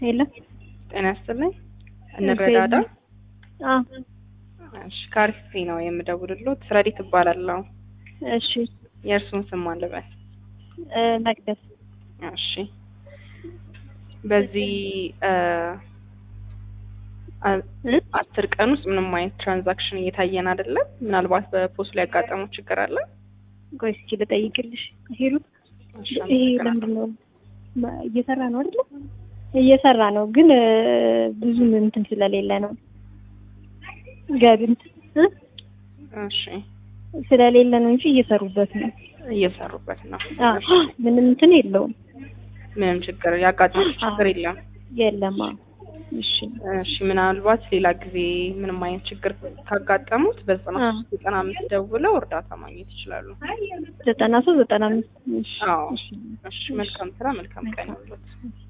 የለም ጤና ይስጥልኝ። እንረዳዳ። አዎ እሺ ካሪስቴ ነው የምደውልልዎት። ረዲት እባላለሁ። እሺ የእርሱን ስም ማን ልበል? እ መቅደስ እሺ በዚህ እ አ- እ? አስር ቀን ውስጥ ምንም አይነት ትራንዛክሽን እየታየን አይደለም። ምናልባት በፖስት ላይ ያጋጠመው ችግር አለ? ቆይ እስኪ ልጠይቅልሽ ሂሩት እሺ፣ ይሄ አመሰግናለሁ። ለምንድን ነው ማ- እየሰራ ነው አይደለ እየሰራ ነው ግን እ፣ ብዙም እንትን ስለሌለ ነው ገቢ እንትን እ? እሺ ስለሌለ ነው እንጂ እየሰሩበት ነው እየሰሩበት ነው። አዎ እሺ፣ ምንም እንትን የለውም ምንም ችግር ያጋጠመው ችግር የለም። የለም አዎ እሺ እሺ ምናልባት ሌላ ጊዜ ምንም አይነት ችግር ካጋጠሙት በዘጠና አ። ሶስት ዘጠና አምስት ደውለው እርዳታ ማግኘት ይችላሉ። ዘጠና ሶስት ዘጠና አምስት እሺ አዎ እሺ እሺ መልካም ስራ መልካም ቀን ይሁንልዎት።